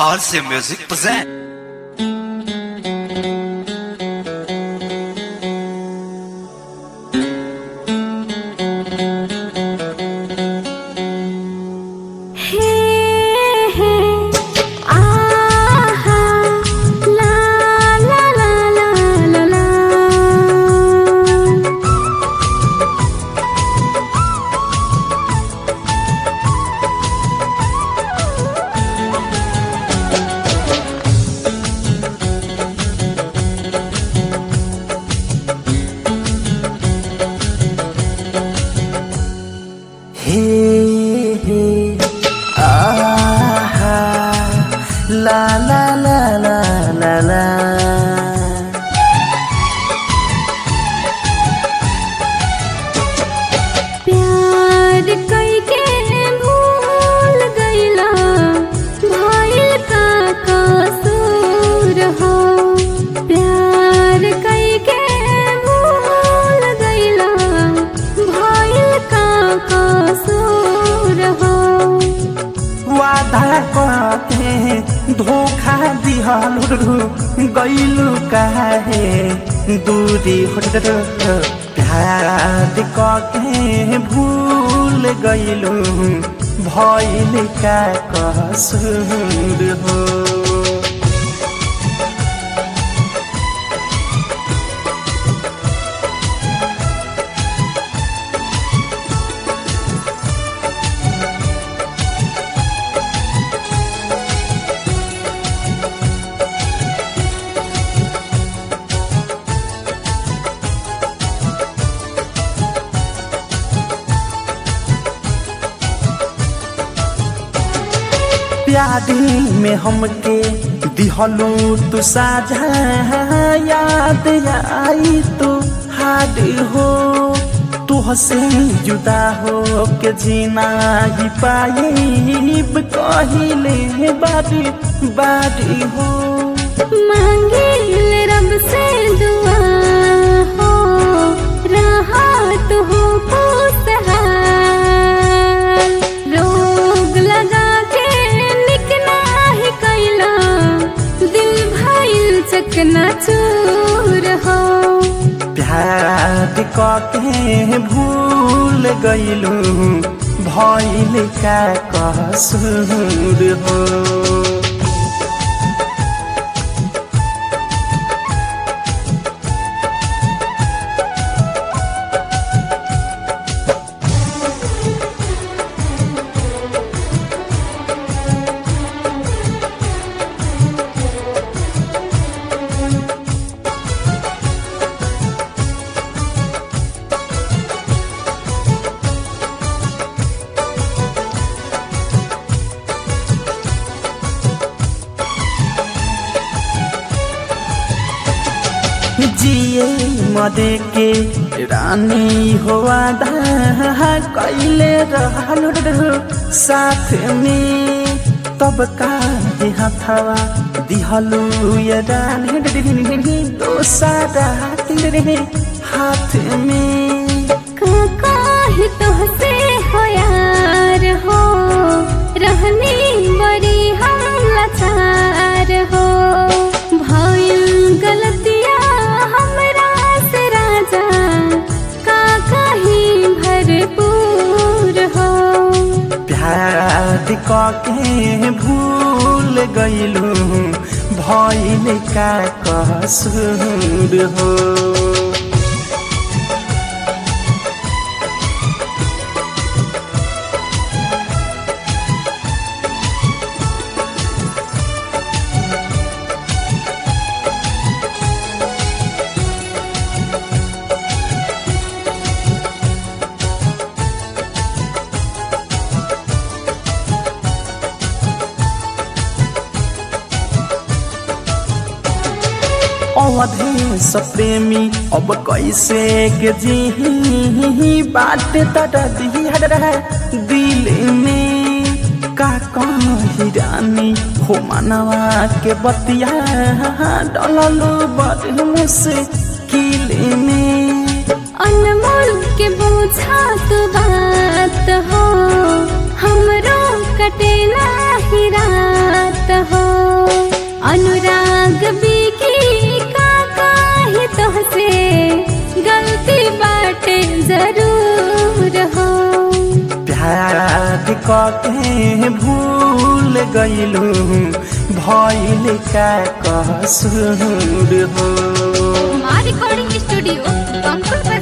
RC Music present. हे हे आहा ला ला ला ला ला ला हे हे आहा ला ला ला ला ला ला प्यार कई के भूल गईला भइल का कसूर हो प्यार कई के भूल गईला भइल का कसूर हो वादा कके धोखा दिहलु गइलु काहे दूरी हट प्यार कके भूल गइलु भइल का कसूर हो प्यारी में हमके दिहलू तू साझा याद आई तू हाड हो तुहसे जुदा हो के जीना ही पाइब कहिले बारी बारी हो मांगिल रब से दुआ हो राहत हो खुशहाल रोग लगा के निकना ही कैला दिल भइल चकना चूर हो प्यार कके भूल गइलू भइल का कसूर हो जिए मदे के रानी हो आधा कैले रहल साथ में तब का हथवा दिहलू ये रानी दोसारा रे हाथ में काका ही तुहसे हो यार हो रहनी बड़ी हम लाचार हो भइल गलतिया हमरा से राजा काका ही भरपूर हो प्यार कके भूल गइलू भइल का कसूर हो अवधेश प्रेमी अब कैसे के जी बात तटा दिल में का कही रानी हो मनवा के बतिया डललू बड़ मुश्किल में अनमोल के बोझा तो बात हो हमरो कटे नाही रात हो जरूर हो प्यार कके भूल गईलू भइल का कसूर हो माँ रिकॉर्डिंग स्टूडियो पंकुल